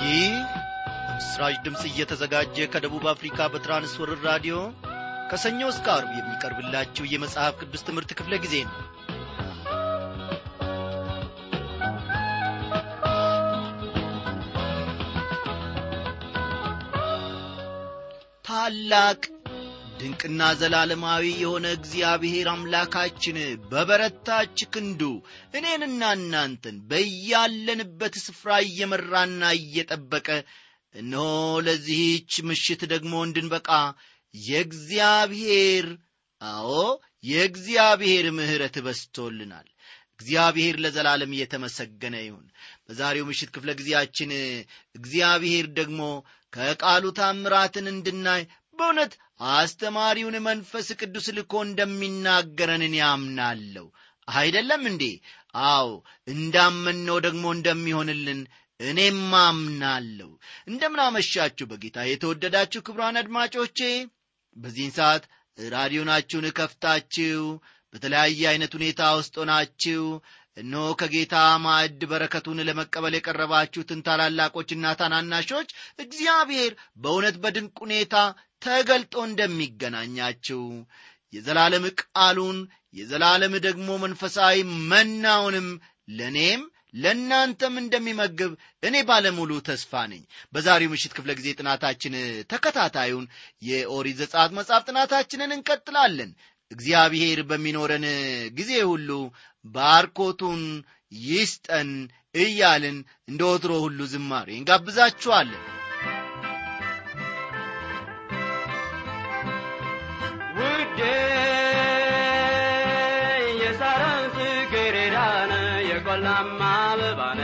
ይህ ምስራች ድምፅ እየተዘጋጀ ከደቡብ አፍሪካ በትራንስወርር ራዲዮ ከሰኞ እስከ አርብ የሚቀርብላችሁ የመጽሐፍ ቅዱስ ትምህርት ክፍለ ጊዜ ነው ታላቅ ድንቅና ዘላለማዊ የሆነ እግዚአብሔር አምላካችን በበረታች ክንዱ እኔንና እናንተን በያለንበት ስፍራ እየመራና እየጠበቀ እነሆ ለዚህች ምሽት ደግሞ እንድንበቃ የእግዚአብሔር አዎ የእግዚአብሔር ምሕረት በስቶልናል እግዚአብሔር ለዘላለም እየተመሰገነ ይሁን በዛሬው ምሽት ክፍለ ጊዜያችን እግዚአብሔር ደግሞ ከቃሉ ታምራትን እንድናይ በእውነት አስተማሪውን መንፈስ ቅዱስ ልኮ እንደሚናገረንን ያምናለሁ አይደለም እንዴ አዎ እንዳመንነው ደግሞ እንደሚሆንልን እኔም አምናለሁ እንደምናመሻችሁ በጌታ የተወደዳችሁ ክብሯን አድማጮቼ በዚህን ሰዓት ራዲዮናችሁን ከፍታችሁ በተለያየ ዐይነት ሁኔታ ውስጥ ሆናችሁ እነሆ ከጌታ ማዕድ በረከቱን ለመቀበል የቀረባችሁትን ታላላቆችና ታናናሾች እግዚአብሔር በእውነት በድንቅ ሁኔታ ተገልጦ እንደሚገናኛችሁ የዘላለም ቃሉን የዘላለም ደግሞ መንፈሳዊ መናውንም ለእኔም ለእናንተም እንደሚመግብ እኔ ባለሙሉ ተስፋ ነኝ በዛሬው ምሽት ክፍለ ጊዜ ጥናታችን ተከታታዩን የኦሪት ዘጸአት መጽሐፍ ጥናታችንን እንቀጥላለን እግዚአብሔር በሚኖረን ጊዜ ሁሉ ባርኮቱን ይስጠን እያልን እንደ ወትሮ ሁሉ ዝማሬ እንጋብዛችኋለን ውዴ የሳራን ጽጌረዳነ የቆላማ አበባነ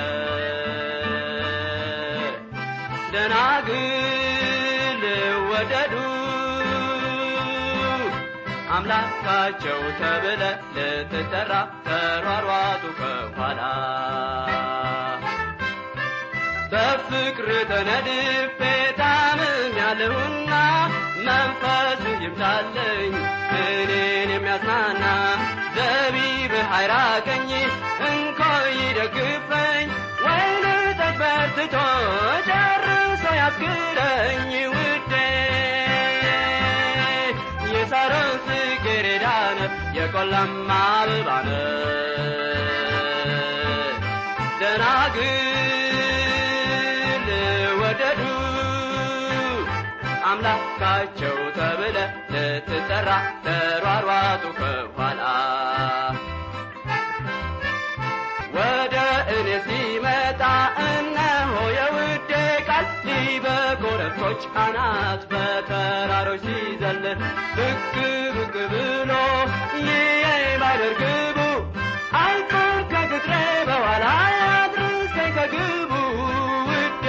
ደናግል ወደዱ አምላካቸው ተብለ ልትጠራ ተሯሯጡ ከኋላ በፍቅር ተነድፌ ታምም ያለሁና መንፈስ ይምታለኝ እኔን የሚያጽናና ዘቢብ ሐይራቀኝ እንኮ ይደግፈኝ ወይን ጠጅ በርትቶ ጨርሶ ያስክረኝ ውዴ የሳሮን ጽጌረዳነ የቆላማ አበባነ ደናግል ወደዱ አምላካቸው ተብለ ልትጠራ ተሯሯጡ ከኋላ ወደ እኔ ሲመጣ እነሆ የውዴ ቃል በኮረብቶች አናት በተራሮች ሲዘል ብቅ ብቅ ብሎ ይዬ ባደርግቡ አልፎን ከግጥሬ በኋላ ያድርሰኝ ከግቡ ውዴ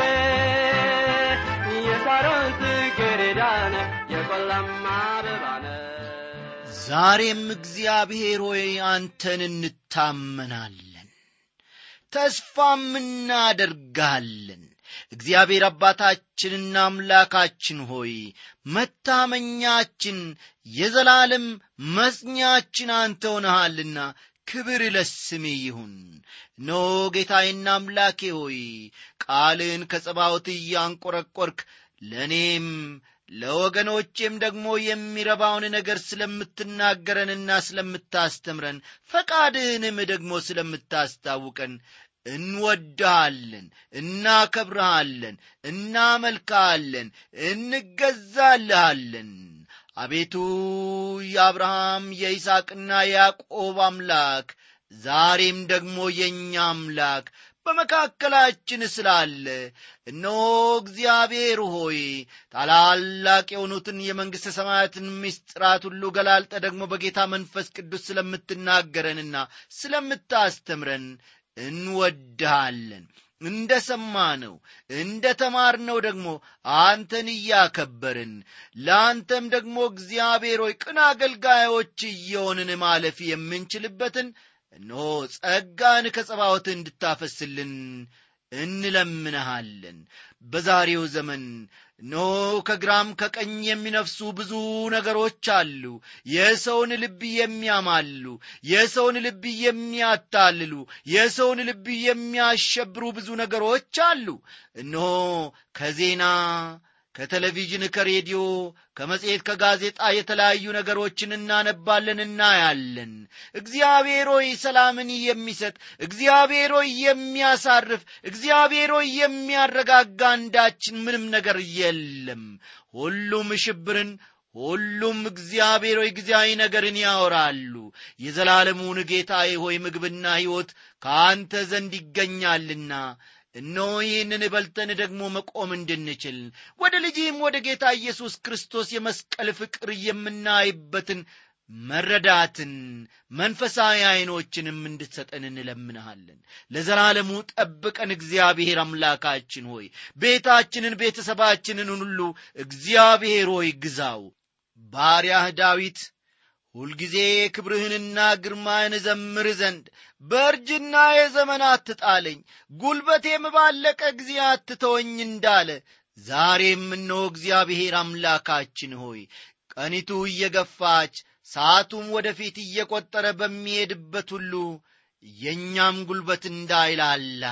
የሳሮን ጽጌረዳነ የቆላማ አበባነ ዛሬም እግዚአብሔር ሆይ አንተን እንታመናለን ተስፋም እናደርጋለን እግዚአብሔር አባታችንና አምላካችን ሆይ መታመኛችን የዘላለም መጽኛችን አንተ ሆነሃልና ክብር ለስሜ ይሁን ኖ ጌታዬና አምላኬ ሆይ ቃልን ከጸባዖት እያንቈረቈርክ ለእኔም ለወገኖቼም ደግሞ የሚረባውን ነገር ስለምትናገረንና ስለምታስተምረን ፈቃድህንም ደግሞ ስለምታስታውቀን እንወድሃለን እናከብረሃለን እናመልክሃለን እንገዛልሃለን አቤቱ የአብርሃም የይስቅና የያዕቆብ አምላክ ዛሬም ደግሞ የእኛ አምላክ በመካከላችን ስላለ እነሆ እግዚአብሔር ሆይ ታላላቅ የሆኑትን የመንግሥተ ሰማያትን ምስጢራት ሁሉ ገላልጠ ደግሞ በጌታ መንፈስ ቅዱስ ስለምትናገረንና ስለምታስተምረን እንወድሃለን እንደ ሰማነው እንደ ተማርነው ደግሞ አንተን እያከበርን ለአንተም ደግሞ እግዚአብሔር ሆይ ቅን አገልጋዮች እየሆንን ማለፍ የምንችልበትን እነሆ ጸጋን ከጸባወት እንድታፈስልን እንለምንሃለን በዛሬው ዘመን ኖ ከግራም ከቀኝ የሚነፍሱ ብዙ ነገሮች አሉ የሰውን ልብ የሚያማሉ የሰውን ልብ የሚያታልሉ የሰውን ልብ የሚያሸብሩ ብዙ ነገሮች አሉ እነሆ ከዜና ከቴሌቪዥን ከሬዲዮ ከመጽሔት ከጋዜጣ የተለያዩ ነገሮችን እናነባለን እናያለን እግዚአብሔር ሆይ ሰላምን የሚሰጥ እግዚአብሔር ሆይ የሚያሳርፍ እግዚአብሔር ሆይ የሚያረጋጋ አንዳችን ምንም ነገር የለም ሁሉም ሽብርን ሁሉም እግዚአብሔር ሆይ ጊዜያዊ ነገርን ያወራሉ የዘላለሙን ጌታዬ ሆይ ምግብና ሕይወት ከአንተ ዘንድ ይገኛልና እነሆ ይህንን በልተን ደግሞ መቆም እንድንችል ወደ ልጅህም ወደ ጌታ ኢየሱስ ክርስቶስ የመስቀል ፍቅር የምናይበትን መረዳትን መንፈሳዊ ዐይኖችንም እንድትሰጠን እንለምንሃለን ለዘላለሙ ጠብቀን እግዚአብሔር አምላካችን ሆይ ቤታችንን ቤተሰባችንን ሁሉ እግዚአብሔር ሆይ ግዛው ባሪያህ ዳዊት ሁልጊዜ ክብርህንና ግርማህን ዘምር ዘንድ በእርጅና የዘመን አትጣለኝ ጉልበቴም ባለቀ ጊዜ አትተወኝ እንዳለ ዛሬም እነሆ እግዚአብሔር አምላካችን ሆይ ቀኒቱ እየገፋች ሰዓቱም ወደፊት እየቈጠረ በሚሄድበት ሁሉ የእኛም ጉልበት እንዳይላላ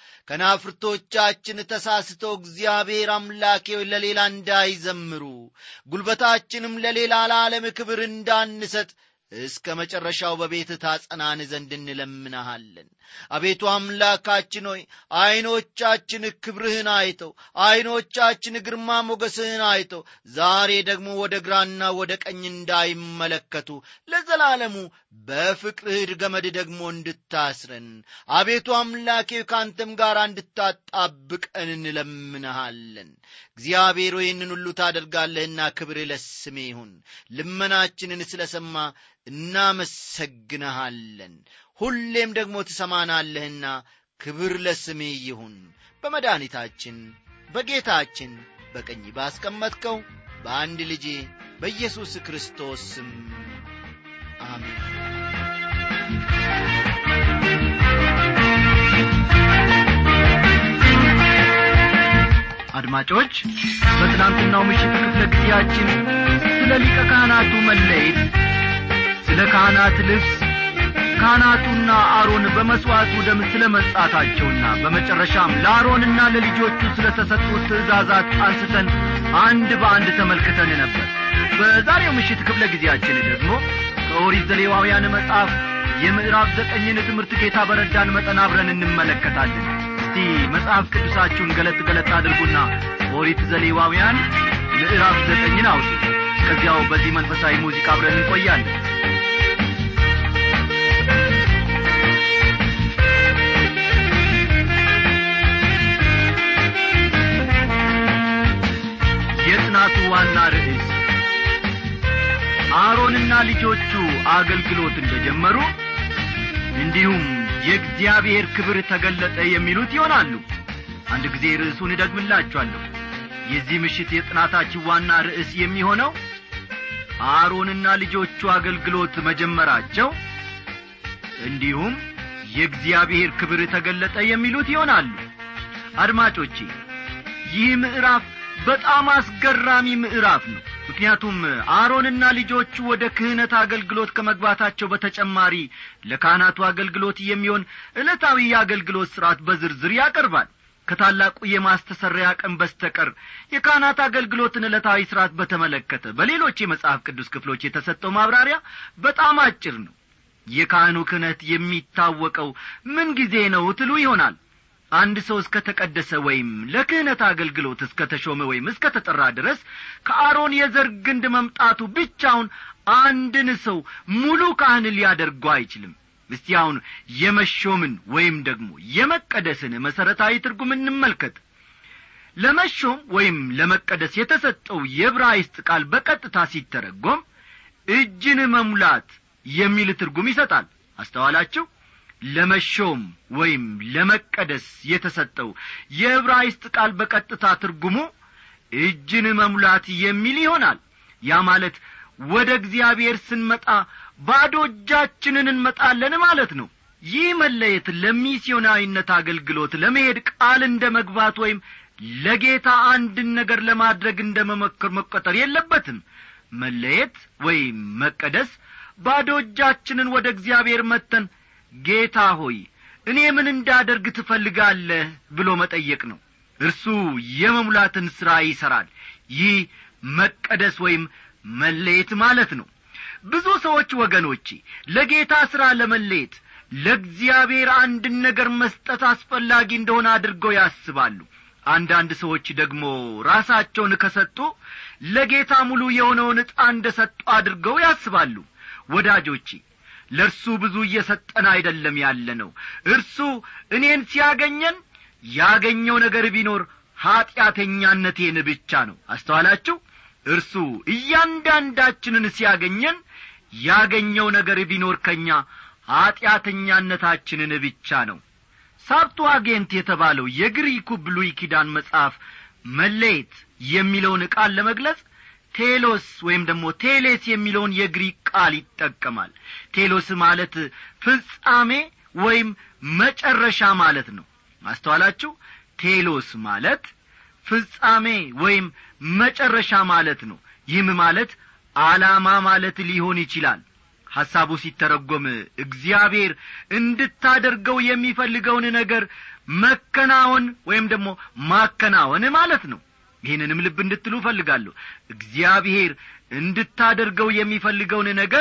ከናፍርቶቻችን ተሳስተው እግዚአብሔር አምላኬው ለሌላ እንዳይዘምሩ ጉልበታችንም ለሌላ ለዓለም ክብር እንዳንሰጥ እስከ መጨረሻው በቤት ታጸናን ዘንድ እንለምንሃለን አቤቱ አምላካችን ሆይ ዐይኖቻችን ክብርህን አይተው ዐይኖቻችን ግርማ ሞገስህን አይተው ዛሬ ደግሞ ወደ ግራና ወደ ቀኝ እንዳይመለከቱ ለዘላለሙ በፍቅርህ ገመድ ደግሞ እንድታስረን አቤቱ አምላኬ ከአንተም ጋር እንድታጣብቀን እንለምንሃለን እግዚአብሔር ይህንን ሁሉ ታደርጋለህና ክብር ለስሜ ይሁን ልመናችንን ስለ ሰማ እናመሰግንሃለን ሁሌም ደግሞ ትሰማናለህና ክብር ለስሜ ይሁን በመድኃኒታችን በጌታችን በቀኝ ባስቀመጥከው በአንድ ልጄ በኢየሱስ ክርስቶስ ስም አሜን አድማጮች በትናንትናው ምሽት ክፍለ ጊዜያችን ስለ ሊቀ ካህናቱ መለየት ስለ ካህናት ልብስ ካህናቱና አሮን በመሥዋዕቱ ደም ስለ መጻታቸውና በመጨረሻም ለአሮንና ለልጆቹ ስለ ተሰጡት ትእዛዛት አንስተን አንድ በአንድ ተመልክተን ነበር በዛሬው ምሽት ክፍለ ጊዜያችን ደግሞ ከኦሪት ዘሌዋውያን መጽሐፍ የምዕራፍ ዘጠኝን ትምህርት ጌታ በረዳን መጠን አብረን እንመለከታለን እስቲ መጽሐፍ ቅዱሳችሁን ገለጥ ገለጥ አድርጉና ኦሪት ዘሌዋውያን ምዕራፍ ዘጠኝን አውጡ ከዚያው በዚህ መንፈሳዊ ሙዚቃ አብረን እንቆያለን የጥናቱ ዋና ርዕስ አሮንና ልጆቹ አገልግሎት እንደጀመሩ እንዲሁም የእግዚአብሔር ክብር ተገለጠ የሚሉት ይሆናሉ አንድ ጊዜ ርዕሱን እደግምላችኋለሁ የዚህ ምሽት የጥናታችን ዋና ርዕስ የሚሆነው አሮንና ልጆቹ አገልግሎት መጀመራቸው እንዲሁም የእግዚአብሔር ክብር ተገለጠ የሚሉት ይሆናሉ አድማጮቼ ይህ ምዕራፍ በጣም አስገራሚ ምዕራፍ ነው ምክንያቱም አሮንና ልጆቹ ወደ ክህነት አገልግሎት ከመግባታቸው በተጨማሪ ለካህናቱ አገልግሎት የሚሆን ዕለታዊ የአገልግሎት ሥርዓት በዝርዝር ያቀርባል ከታላቁ የማስተሰሪያ ቀን በስተቀር የካህናት አገልግሎትን ዕለታዊ ሥርዓት በተመለከተ በሌሎች የመጽሐፍ ቅዱስ ክፍሎች የተሰጠው ማብራሪያ በጣም አጭር ነው የካህኑ ክህነት የሚታወቀው ምን ጊዜ ነው ትሉ ይሆናል አንድ ሰው እስከ ተቀደሰ ወይም ለክህነት አገልግሎት እስከ ተሾመ ወይም እስከ ተጠራ ድረስ ከአሮን የዘር ግንድ መምጣቱ ብቻውን አንድን ሰው ሙሉ ካህን ሊያደርገው አይችልም እስቲ አሁን የመሾምን ወይም ደግሞ የመቀደስን መሠረታዊ ትርጉም እንመልከት ለመሾም ወይም ለመቀደስ የተሰጠው የብራይስጥ ቃል በቀጥታ ሲተረጎም እጅን መሙላት የሚል ትርጉም ይሰጣል አስተዋላችሁ ለመሾም ወይም ለመቀደስ የተሰጠው የዕብራይስጥ ቃል በቀጥታ ትርጉሙ እጅን መሙላት የሚል ይሆናል ያ ማለት ወደ እግዚአብሔር ስንመጣ ባዶ እጃችንን እንመጣለን ማለት ነው ይህ መለየት ለሚስዮናዊነት አገልግሎት ለመሄድ ቃል እንደ መግባት ወይም ለጌታ አንድን ነገር ለማድረግ እንደ መመከር መቆጠር የለበትም መለየት ወይም መቀደስ ባዶ እጃችንን ወደ እግዚአብሔር መተን ጌታ ሆይ እኔ ምን እንዳደርግ ትፈልጋለህ ብሎ መጠየቅ ነው እርሱ የመሙላትን ሥራ ይሠራል ይህ መቀደስ ወይም መለየት ማለት ነው ብዙ ሰዎች ወገኖቼ ለጌታ ሥራ ለመለየት ለእግዚአብሔር አንድን ነገር መስጠት አስፈላጊ እንደሆነ አድርገው ያስባሉ አንዳንድ ሰዎች ደግሞ ራሳቸውን ከሰጡ ለጌታ ሙሉ የሆነውን ዕጣ እንደ ሰጡ አድርገው ያስባሉ ወዳጆቼ ለእርሱ ብዙ እየሰጠን አይደለም ያለ ነው እርሱ እኔን ሲያገኘን ያገኘው ነገር ቢኖር ኀጢአተኛነቴን ብቻ ነው አስተዋላችሁ እርሱ እያንዳንዳችንን ሲያገኘን ያገኘው ነገር ቢኖር ከእኛ ኀጢአተኛነታችንን ብቻ ነው ሳብቱዋጌንት የተባለው የግሪኩ ብሉይ ኪዳን መጽሐፍ መለየት የሚለውን ቃል ለመግለጽ ቴሎስ ወይም ደግሞ ቴሌስ የሚለውን የግሪክ ቃል ይጠቀማል ቴሎስ ማለት ፍጻሜ ወይም መጨረሻ ማለት ነው አስተዋላችሁ ቴሎስ ማለት ፍጻሜ ወይም መጨረሻ ማለት ነው ይህም ማለት ዓላማ ማለት ሊሆን ይችላል ሐሳቡ ሲተረጐም እግዚአብሔር እንድታደርገው የሚፈልገውን ነገር መከናወን ወይም ደግሞ ማከናወን ማለት ነው ይህንንም ልብ እንድትሉ እፈልጋለሁ እግዚአብሔር እንድታደርገው የሚፈልገውን ነገር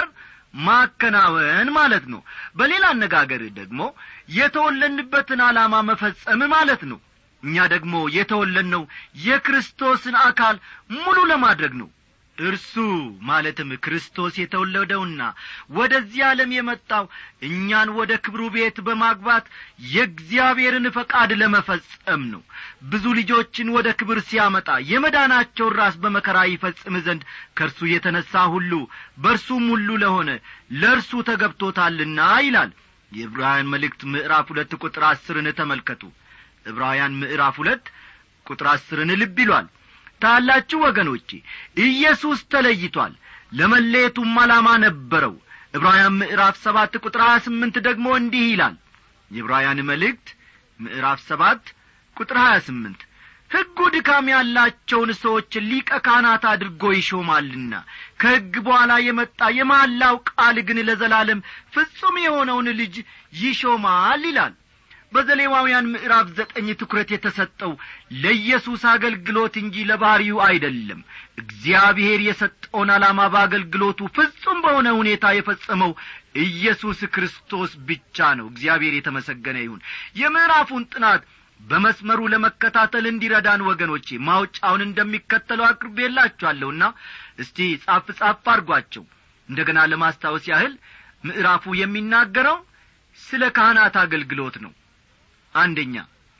ማከናወን ማለት ነው በሌላ አነጋገር ደግሞ የተወለንበትን ዓላማ መፈጸም ማለት ነው እኛ ደግሞ የተወለድነው የክርስቶስን አካል ሙሉ ለማድረግ ነው እርሱ ማለትም ክርስቶስ የተወለደውና ወደዚህ ዓለም የመጣው እኛን ወደ ክብሩ ቤት በማግባት የእግዚአብሔርን ፈቃድ ለመፈጸም ነው ብዙ ልጆችን ወደ ክብር ሲያመጣ የመዳናቸውን ራስ በመከራ ይፈጽም ዘንድ ከእርሱ የተነሣ ሁሉ በእርሱም ሁሉ ለሆነ ለእርሱ ተገብቶታልና ይላል የዕብራውያን መልእክት ምዕራፍ ሁለት ቁጥር አስርን ተመልከቱ ዕብራውያን ምዕራፍ ሁለት ቁጥር አስርን ልብ ይሏል ታላችሁ ወገኖቼ ኢየሱስ ተለይቷል ለመለየቱም ዓላማ ነበረው ዕብራውያን ምዕራፍ ሰባት ቁጥር ሀያ ስምንት ደግሞ እንዲህ ይላል የዕብራውያን መልእክት ምዕራፍ ሰባት ቁጥር ሀያ ስምንት ሕጉ ድካም ያላቸውን ሰዎች ሊቀ ካህናት አድርጎ ይሾማልና ከሕግ በኋላ የመጣ የማላው ቃል ግን ለዘላለም ፍጹም የሆነውን ልጅ ይሾማል ይላል በዘሌዋውያን ምዕራፍ ዘጠኝ ትኩረት የተሰጠው ለኢየሱስ አገልግሎት እንጂ ለባሕሪው አይደለም እግዚአብሔር የሰጠውን ዓላማ በአገልግሎቱ ፍጹም በሆነ ሁኔታ የፈጸመው ኢየሱስ ክርስቶስ ብቻ ነው እግዚአብሔር የተመሰገነ ይሁን የምዕራፉን ጥናት በመስመሩ ለመከታተል እንዲረዳን ወገኖቼ ማውጫውን እንደሚከተለው አቅርቤላችኋለሁና እስቲ ጻፍ ጻፍ አድርጓቸው እንደ ገና ለማስታወስ ያህል ምዕራፉ የሚናገረው ስለ ካህናት አገልግሎት ነው አንደኛ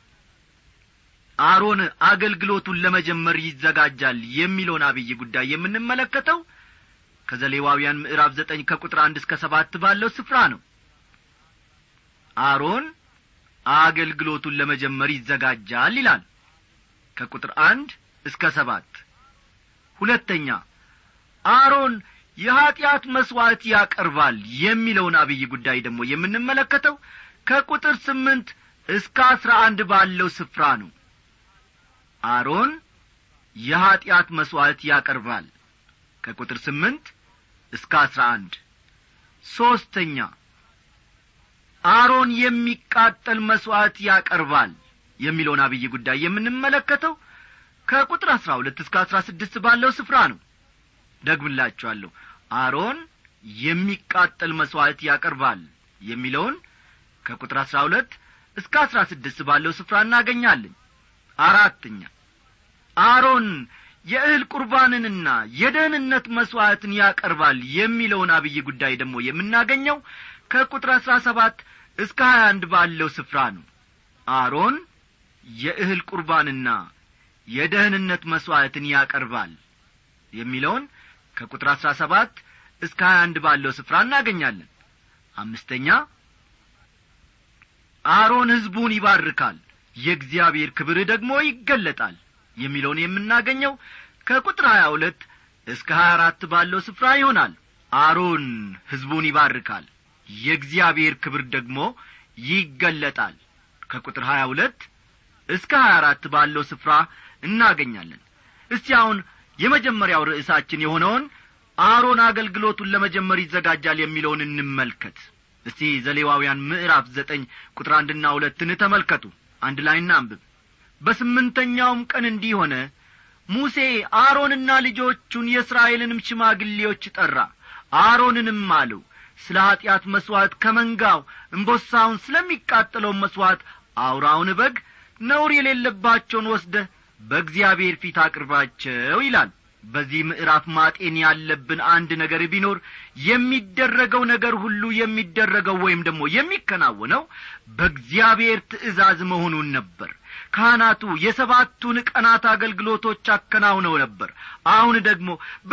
አሮን አገልግሎቱን ለመጀመር ይዘጋጃል የሚለውን አብይ ጉዳይ የምንመለከተው ከዘሌዋውያን ምዕራፍ ዘጠኝ ከቁጥር አንድ እስከ ሰባት ባለው ስፍራ ነው አሮን አገልግሎቱን ለመጀመር ይዘጋጃል ይላል ከቁጥር አንድ እስከ ሰባት ሁለተኛ አሮን የኀጢአት መሥዋዕት ያቀርባል የሚለውን አብይ ጉዳይ ደግሞ የምንመለከተው ከቁጥር ስምንት እስከ አስራ አንድ ባለው ስፍራ ነው አሮን የኀጢአት መሥዋዕት ያቀርባል ከቁጥር ስምንት እስከ አስራ አንድ ሦስተኛ አሮን የሚቃጠል መሥዋዕት ያቀርባል የሚለውን አብይ ጉዳይ የምንመለከተው ከቁጥር አስራ ሁለት እስከ አስራ ስድስት ባለው ስፍራ ነው ደግምላችኋለሁ አሮን የሚቃጠል መሥዋዕት ያቀርባል የሚለውን ከቁጥር አስራ ሁለት እስከ አስራ ስድስት ባለው ስፍራ እናገኛለን አራተኛ አሮን የእህል ቁርባንንና የደህንነት መሥዋዕትን ያቀርባል የሚለውን አብይ ጉዳይ ደግሞ የምናገኘው ከቁጥር አሥራ ሰባት እስከ ሀያ አንድ ባለው ስፍራ ነው አሮን የእህል ቁርባንና የደህንነት መሥዋዕትን ያቀርባል የሚለውን ከቁጥር አሥራ ሰባት እስከ ሀያ አንድ ባለው ስፍራ እናገኛለን አምስተኛ አሮን ሕዝቡን ይባርካል የእግዚአብሔር ክብር ደግሞ ይገለጣል የሚለውን የምናገኘው ከቁጥር ሀያ ሁለት እስከ ሀያ አራት ባለው ስፍራ ይሆናል አሮን ሕዝቡን ይባርካል የእግዚአብሔር ክብር ደግሞ ይገለጣል ከቁጥር ሀያ ሁለት እስከ ሀያ አራት ባለው ስፍራ እናገኛለን እስቲ አሁን የመጀመሪያው ርዕሳችን የሆነውን አሮን አገልግሎቱን ለመጀመር ይዘጋጃል የሚለውን እንመልከት እስቲ ዘሌዋውያን ምዕራፍ ዘጠኝ ቁጥር አንድና ሁለትን ተመልከቱ አንድ ላይ እናንብብ በስምንተኛውም ቀን እንዲህ ሆነ ሙሴ አሮንና ልጆቹን የእስራኤልንም ሽማግሌዎች ጠራ አሮንንም አለው ስለ ኀጢአት መሥዋዕት ከመንጋው እምቦሳውን ስለሚቃጠለው መሥዋዕት አውራውን በግ ነውር የሌለባቸውን ወስደህ በእግዚአብሔር ፊት አቅርባቸው ይላል በዚህ ምዕራፍ ማጤን ያለብን አንድ ነገር ቢኖር የሚደረገው ነገር ሁሉ የሚደረገው ወይም ደግሞ የሚከናወነው በእግዚአብሔር ትእዛዝ መሆኑን ነበር ካህናቱ የሰባቱን ቀናት አገልግሎቶች አከናውነው ነበር አሁን ደግሞ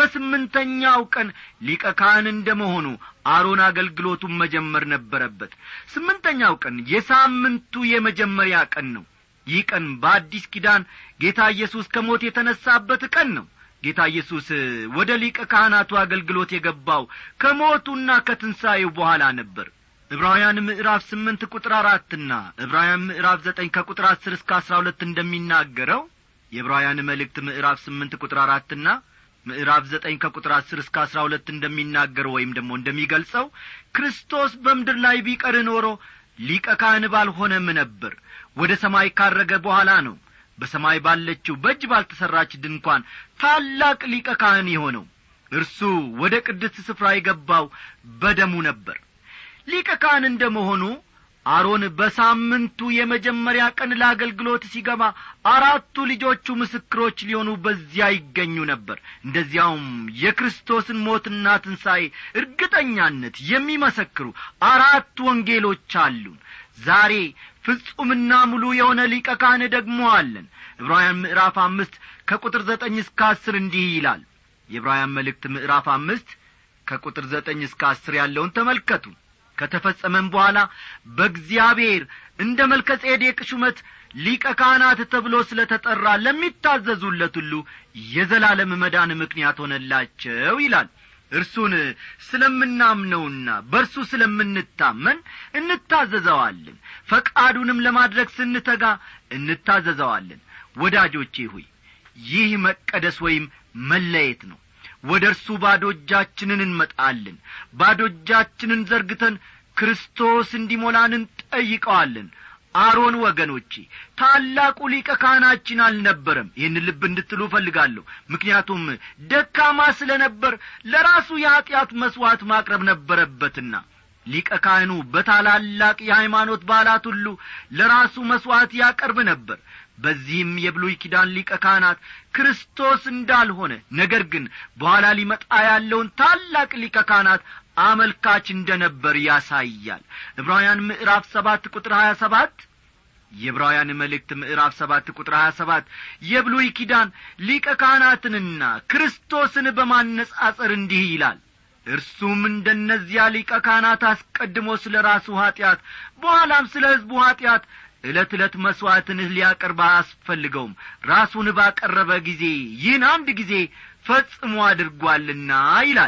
በስምንተኛው ቀን ሊቀ ካህን እንደ መሆኑ አሮን አገልግሎቱን መጀመር ነበረበት ስምንተኛው ቀን የሳምንቱ የመጀመሪያ ቀን ነው ይህ ቀን በአዲስ ኪዳን ጌታ ኢየሱስ ከሞት የተነሳበት ቀን ነው ጌታ ኢየሱስ ወደ ሊቀ ካህናቱ አገልግሎት የገባው ከሞቱና ከትንሣኤው በኋላ ነበር ዕብራውያን ምዕራፍ ስምንት ቁጥር አራትና ዕብራውያን ምዕራፍ ዘጠኝ ከቁጥር አስር እስከ አስራ ሁለት እንደሚናገረው የዕብራውያን መልእክት ምዕራፍ ስምንት ቁጥር አራትና ምዕራፍ ዘጠኝ ከቁጥር አስር እስከ አስራ ሁለት እንደሚናገረው ወይም ደግሞ እንደሚገልጸው ክርስቶስ በምድር ላይ ቢቀር ኖሮ ሊቀ ካህን ባልሆነም ነበር ወደ ሰማይ ካረገ በኋላ ነው በሰማይ ባለችው በእጅ ባልተሠራች ድንኳን ታላቅ ሊቀ ካህን የሆነው እርሱ ወደ ቅድስት ስፍራ የገባው በደሙ ነበር ሊቀ ካህን እንደ መሆኑ አሮን በሳምንቱ የመጀመሪያ ቀን ለአገልግሎት ሲገባ አራቱ ልጆቹ ምስክሮች ሊሆኑ በዚያ ይገኙ ነበር እንደዚያውም የክርስቶስን ሞትና ትንሣኤ እርግጠኛነት የሚመሰክሩ አራት ወንጌሎች አሉን ዛሬ ፍጹምና ሙሉ የሆነ ሊቀ ካህን ደግሞ አለን ዕብራውያን ምዕራፍ አምስት ከቁጥር ዘጠኝ እስከ አስር እንዲህ ይላል የዕብራውያን መልእክት ምዕራፍ አምስት ከቁጥር ዘጠኝ እስከ አስር ያለውን ተመልከቱ ከተፈጸመም በኋላ በእግዚአብሔር እንደ መልከ ጼዴቅ ሹመት ሊቀ ካህናት ተብሎ ስለ ተጠራ ለሚታዘዙለት ሁሉ የዘላለም መዳን ምክንያት ሆነላቸው ይላል እርሱን ስለምናምነውና በእርሱ ስለምንታመን እንታዘዘዋለን ፈቃዱንም ለማድረግ ስንተጋ እንታዘዘዋለን ወዳጆቼ ሆይ ይህ መቀደስ ወይም መለየት ነው ወደ እርሱ ባዶ እጃችንን እንመጣለን ባዶ እጃችንን ዘርግተን ክርስቶስ እንዲሞላን እንጠይቀዋለን አሮን ወገኖቼ ታላቁ ሊቀ ካህናችን አልነበረም ይህን ልብ እንድትሉ እፈልጋለሁ ምክንያቱም ደካማ ስለ ነበር ለራሱ የኀጢአት መሥዋዕት ማቅረብ ነበረበትና ሊቀ ካህኑ በታላላቅ የሃይማኖት በዓላት ሁሉ ለራሱ መሥዋዕት ያቀርብ ነበር በዚህም የብሉይ ኪዳን ሊቀ ካህናት ክርስቶስ እንዳልሆነ ነገር ግን በኋላ ሊመጣ ያለውን ታላቅ ሊቀ ካህናት አመልካች እንደ ነበር ያሳያል ዕብራውያን ምዕራፍ ሰባት ቁጥር ሀያ ሰባት የዕብራውያን መልእክት ምዕራፍ ሰባት ቁጥር ሀያ ሰባት የብሉይ ኪዳን ሊቀ ካህናትንና ክርስቶስን በማነጻጸር እንዲህ ይላል እርሱም እንደነዚያ ሊቀ ካህናት አስቀድሞ ስለ ራሱ ኀጢአት በኋላም ስለ ሕዝቡ ኀጢአት ዕለት ዕለት መሥዋዕትን ሊያቀርብ አያስፈልገውም ራሱን ባቀረበ ጊዜ ይህን አንድ ጊዜ ፈጽሞ አድርጓልና ይላል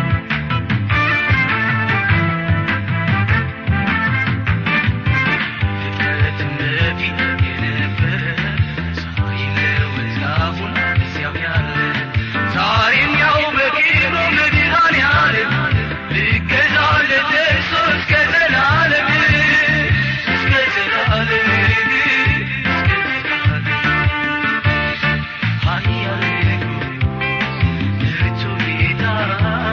ዛሬም ያው በጌሮ መድኃኔዓለም ልገዛለት እርሱ እስከ ዘላለም እስከ ዘላለም እስከ ዘላለም ኃያል ንጉሥ ብርቱ ጌታ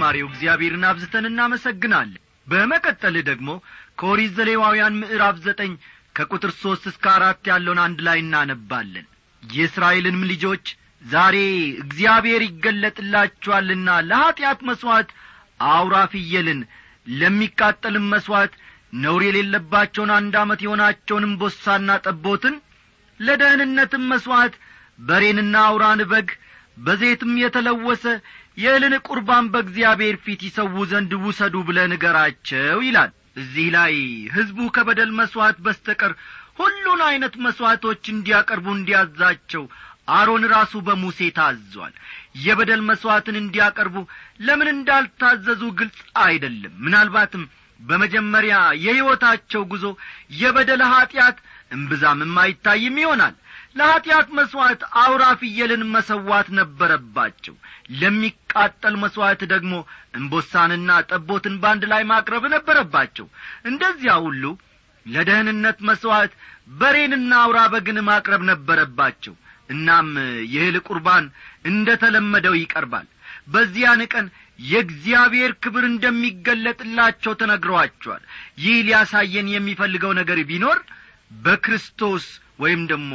ዝማሬው እግዚአብሔርን አብዝተን እናመሰግናለን በመቀጠል ደግሞ ከኦሪት ዘሌዋውያን ምዕራፍ ዘጠኝ ከቁጥር ሦስት እስከ አራት ያለውን አንድ ላይ እናነባለን የእስራኤልንም ልጆች ዛሬ እግዚአብሔር ይገለጥላችኋልና ለኀጢአት መሥዋዕት አውራ ፍየልን ለሚቃጠልም መሥዋዕት ነውር የሌለባቸውን አንድ ዓመት የሆናቸውንም ቦሳና ጠቦትን ለደህንነትም መሥዋዕት በሬንና አውራን በግ በዘይትም የተለወሰ የእህልን ቁርባን በእግዚአብሔር ፊት ይሰዉ ዘንድ ውሰዱ ብለ ንገራቸው ይላል እዚህ ላይ ሕዝቡ ከበደል መሥዋዕት በስተቀር ሁሉን ዐይነት መሥዋዕቶች እንዲያቀርቡ እንዲያዛቸው አሮን ራሱ በሙሴ ታዟል የበደል መሥዋዕትን እንዲያቀርቡ ለምን እንዳልታዘዙ ግልጽ አይደለም ምናልባትም በመጀመሪያ የሕይወታቸው ጉዞ የበደል ኀጢአት እምብዛምም አይታይም ይሆናል ለኀጢአት መሥዋዕት አውራ ፍየልን መሰዋት ነበረባቸው ለሚቃጠል መሥዋዕት ደግሞ እምቦሳንና ጠቦትን በአንድ ላይ ማቅረብ ነበረባቸው እንደዚያ ሁሉ ለደህንነት መሥዋዕት በሬንና አውራ በግን ማቅረብ ነበረባቸው እናም የእህል ቁርባን እንደ ተለመደው ይቀርባል በዚያን ቀን የእግዚአብሔር ክብር እንደሚገለጥላቸው ተነግረዋቸዋል ይህ ሊያሳየን የሚፈልገው ነገር ቢኖር በክርስቶስ ወይም ደግሞ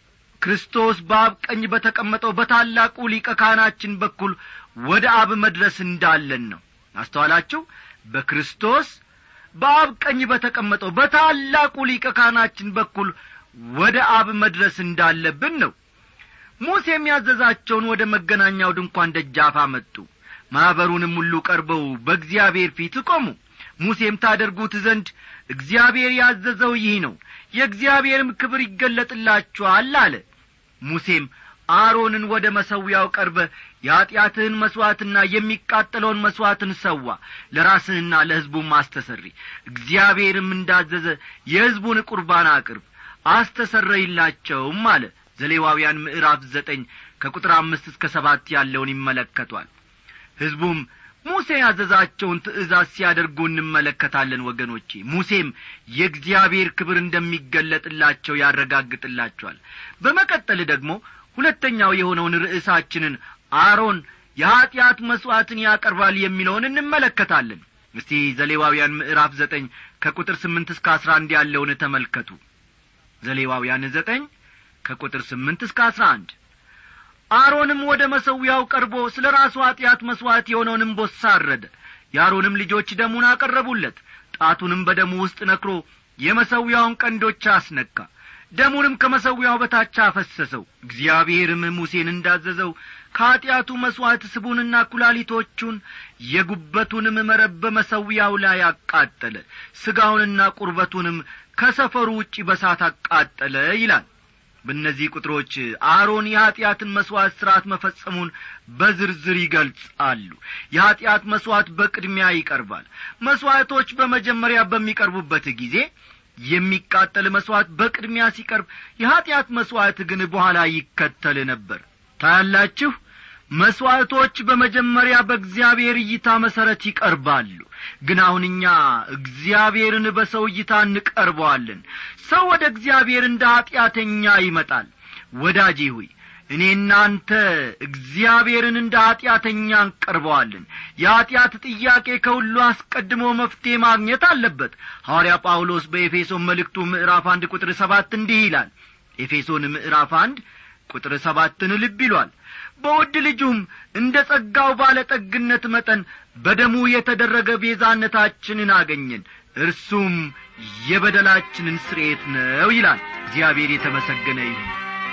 ክርስቶስ በአብ ቀኝ በተቀመጠው በታላቁ ሊቀ ካህናችን በኩል ወደ አብ መድረስ እንዳለን ነው አስተዋላችሁ በክርስቶስ በአብ ቀኝ በተቀመጠው በታላቁ ሊቀ ካህናችን በኩል ወደ አብ መድረስ እንዳለብን ነው ሙሴም ያዘዛቸውን ወደ መገናኛው ድንኳን ደጃፍ አመጡ ማኅበሩንም ሁሉ ቀርበው በእግዚአብሔር ፊት ቆሙ ሙሴም ታደርጉት ዘንድ እግዚአብሔር ያዘዘው ይህ ነው የእግዚአብሔርም ክብር ይገለጥላችኋል አለ ሙሴም አሮንን ወደ መሰዊያው ቀርበ የኀጢአትህን መሥዋዕትና የሚቃጠለውን መሥዋዕትን ሰዋ ለራስህና ለሕዝቡም አስተሰሪ እግዚአብሔርም እንዳዘዘ የሕዝቡን ቁርባን አቅርብ አስተሰረይላቸውም አለ ዘሌዋውያን ምዕራፍ ዘጠኝ ከቁጥር አምስት እስከ ሰባት ያለውን ይመለከቷል ሕዝቡም ሙሴ ያዘዛቸውን ትእዛዝ ሲያደርጉ እንመለከታለን ወገኖቼ ሙሴም የእግዚአብሔር ክብር እንደሚገለጥላቸው ያረጋግጥላቸዋል በመቀጠል ደግሞ ሁለተኛው የሆነውን ርዕሳችንን አሮን የኀጢአት መሥዋዕትን ያቀርባል የሚለውን እንመለከታለን እስቲ ዘሌዋውያን ምዕራፍ ዘጠኝ ከቁጥር ስምንት እስከ አስራ አንድ ያለውን ተመልከቱ ዘሌዋውያን ዘጠኝ ከቁጥር ስምንት እስከ አስራ አንድ አሮንም ወደ መሰዊያው ቀርቦ ስለ ራሱ ኀጢአት መሥዋዕት የሆነውን እምቦሳ አረደ የአሮንም ልጆች ደሙን አቀረቡለት ጣቱንም በደሙ ውስጥ ነክሮ የመሰዊያውን ቀንዶች አስነካ ደሙንም ከመሰዊያው በታች አፈሰሰው እግዚአብሔርም ሙሴን እንዳዘዘው ከኀጢአቱ መሥዋዕት ስቡንና ኩላሊቶቹን የጉበቱንም መረብ በመሰዊያው ላይ አቃጠለ ሥጋውንና ቁርበቱንም ከሰፈሩ ውጪ በሳት አቃጠለ ይላል በእነዚህ ቁጥሮች አሮን የኀጢአትን መሥዋዕት ሥርዓት መፈጸሙን በዝርዝር ይገልጻሉ የኀጢአት መሥዋዕት በቅድሚያ ይቀርባል መሥዋዕቶች በመጀመሪያ በሚቀርቡበት ጊዜ የሚቃጠል መሥዋዕት በቅድሚያ ሲቀርብ የኀጢአት መሥዋዕት ግን በኋላ ይከተል ነበር ታያላችሁ መሥዋዕቶች በመጀመሪያ በእግዚአብሔር እይታ መሠረት ይቀርባሉ ግን አሁን እኛ እግዚአብሔርን በሰው እይታ እንቀርበዋለን ሰው ወደ እግዚአብሔር እንደ ኀጢአተኛ ይመጣል ወዳጄ ሆይ እኔና አንተ እግዚአብሔርን እንደ ኀጢአተኛ እንቀርበዋለን የኀጢአት ጥያቄ ከሁሉ አስቀድሞ መፍትሔ ማግኘት አለበት ሐዋርያ ጳውሎስ በኤፌሶን መልእክቱ ምዕራፍ አንድ ቁጥር ሰባት እንዲህ ይላል ኤፌሶን ምዕራፍ አንድ ቁጥር ሰባትን ልብ ይሏል በውድ ልጁም እንደ ጸጋው ባለጠግነት መጠን በደሙ የተደረገ ቤዛነታችንን አገኘን እርሱም የበደላችንን ስርኤት ነው ይላል እግዚአብሔር የተመሰገነ ይሁን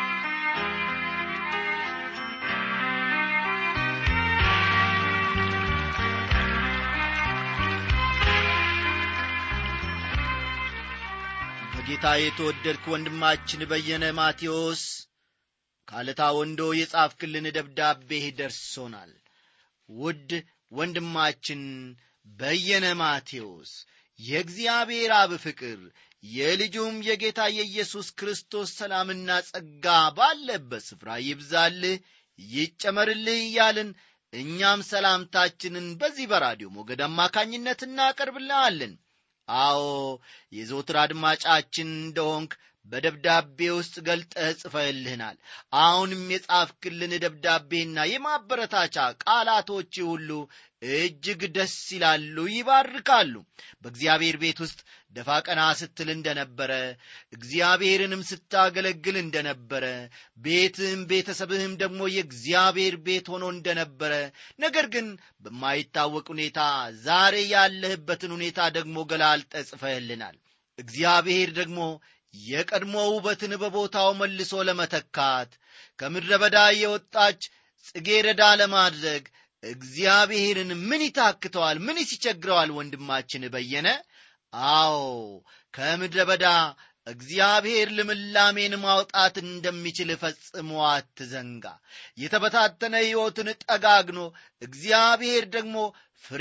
በጌታ የተወደድክ ወንድማችን በየነ ማቴዎስ ካለታ ወንዶ የጻፍክልን ደብዳቤህ ደርሶናል ውድ ወንድማችን በየነ ማቴዎስ የእግዚአብሔር አብ ፍቅር የልጁም የጌታ የኢየሱስ ክርስቶስ ሰላምና ጸጋ ባለበት ስፍራ ይብዛልህ ይጨመርልህ እያልን እኛም ሰላምታችንን በዚህ በራዲዮ ሞገድ አማካኝነት እናቀርብልሃለን አዎ የዘውትር አድማጫችን እንደሆንክ በደብዳቤ ውስጥ ገልጠህ ጽፈህልህናል አሁንም የጻፍክልን ደብዳቤና የማበረታቻ ቃላቶች ሁሉ እጅግ ደስ ይላሉ ይባርካሉ በእግዚአብሔር ቤት ውስጥ ደፋ ቀና ስትል እንደነበረ እግዚአብሔርንም ስታገለግል እንደነበረ ቤትህም ቤተሰብህም ደግሞ የእግዚአብሔር ቤት ሆኖ እንደነበረ ነገር ግን በማይታወቅ ሁኔታ ዛሬ ያለህበትን ሁኔታ ደግሞ ገላልጠ ጽፈህልናል እግዚአብሔር ደግሞ የቀድሞ ውበትን በቦታው መልሶ ለመተካት ከምድረ በዳ የወጣች ጽጌረዳ ለማድረግ እግዚአብሔርን ምን ይታክተዋል ምን ይስቸግረዋል ወንድማችን በየነ አዎ ከምድረ በዳ እግዚአብሔር ልምላሜን ማውጣት እንደሚችል ፈጽሞ አትዘንጋ የተበታተነ ሕይወትን ጠጋግኖ እግዚአብሔር ደግሞ ፍሬ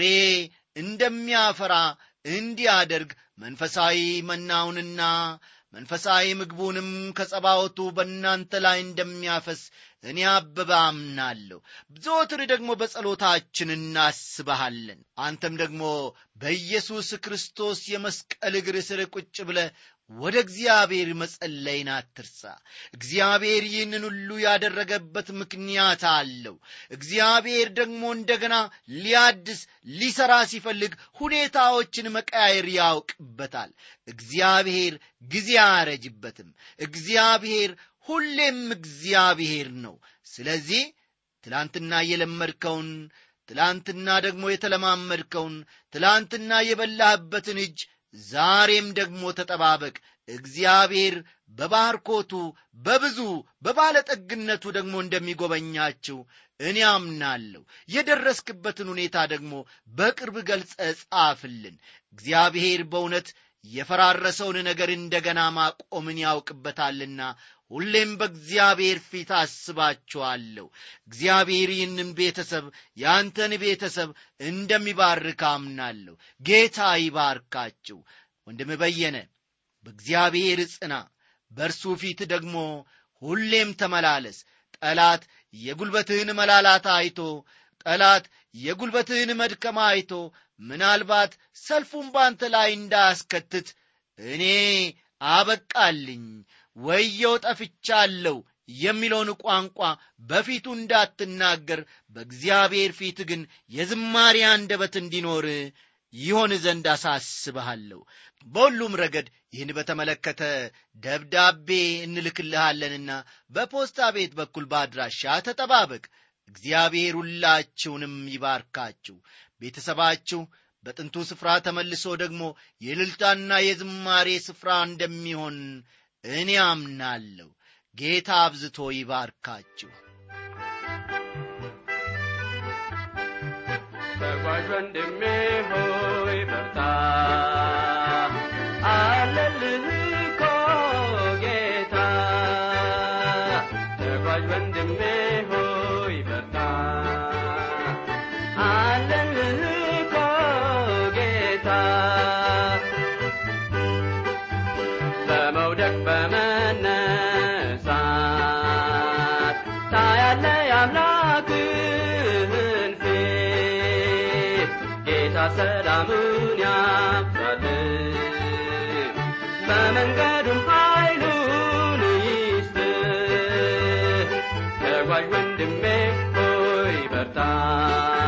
እንደሚያፈራ እንዲያደርግ መንፈሳዊ መናውንና መንፈሳዊ ምግቡንም ከጸባወቱ በእናንተ ላይ እንደሚያፈስ እኔ አበበ አምናለሁ ዘወትር ደግሞ በጸሎታችን እናስበሃለን አንተም ደግሞ በኢየሱስ ክርስቶስ የመስቀል እግር ስር ቁጭ ብለ ወደ እግዚአብሔር መጸለይን አትርሳ እግዚአብሔር ይህንን ሁሉ ያደረገበት ምክንያት አለው እግዚአብሔር ደግሞ እንደገና ሊያድስ ሊሰራ ሲፈልግ ሁኔታዎችን መቀያየር ያውቅበታል እግዚአብሔር ጊዜ አያረጅበትም እግዚአብሔር ሁሌም እግዚአብሔር ነው ስለዚህ ትላንትና የለመድከውን ትላንትና ደግሞ የተለማመድከውን ትላንትና የበላህበትን እጅ ዛሬም ደግሞ ተጠባበቅ እግዚአብሔር በባርኮቱ በብዙ በባለጠግነቱ ደግሞ እንደሚጎበኛችው እኔ አምናለሁ የደረስክበትን ሁኔታ ደግሞ በቅርብ ገልጸ ጻፍልን እግዚአብሔር በእውነት የፈራረሰውን ነገር እንደገና ማቆምን ያውቅበታልና ሁሌም በእግዚአብሔር ፊት አስባችኋለሁ እግዚአብሔር ይህንን ቤተሰብ የአንተን ቤተሰብ እንደሚባርክ አምናለሁ ጌታ ይባርካችሁ ወንድም በየነ በእግዚአብሔር ጽና በእርሱ ፊት ደግሞ ሁሌም ተመላለስ ጠላት የጉልበትህን መላላት አይቶ ጠላት የጉልበትህን መድከማ አይቶ ምናልባት ሰልፉን ባንተ ላይ እንዳያስከትት እኔ አበቃልኝ ወየው ጠፍቻለሁ የሚለውን ቋንቋ በፊቱ እንዳትናገር በእግዚአብሔር ፊት ግን የዝማሬ አንደበት እንዲኖር ይሆን ዘንድ አሳስብሃለሁ በሁሉም ረገድ ይህን በተመለከተ ደብዳቤ እንልክልሃለንና በፖስታ ቤት በኩል በአድራሻ ተጠባበቅ እግዚአብሔር ሁላችሁንም ይባርካችሁ ቤተሰባችሁ በጥንቱ ስፍራ ተመልሶ ደግሞ የልልታና የዝማሬ ስፍራ እንደሚሆን እኔ አምናለሁ ጌታ አብዝቶ ይባርካችሁ ተጓዥ ወንድሜ ሆይ በርታ አለልህ እኮ ጌታ ተጓዥ ወንድሜ ሆይ በርታ አለልህ እኮ ጌታ በመውደቅ በመነሳት ታያለ የአምላክህን ፊት ጌታ ሰላምን ያብዛል በመንገዱም ኃይሉን ይስጥ ተጓዥ ወንድሜ ሆይ በርታ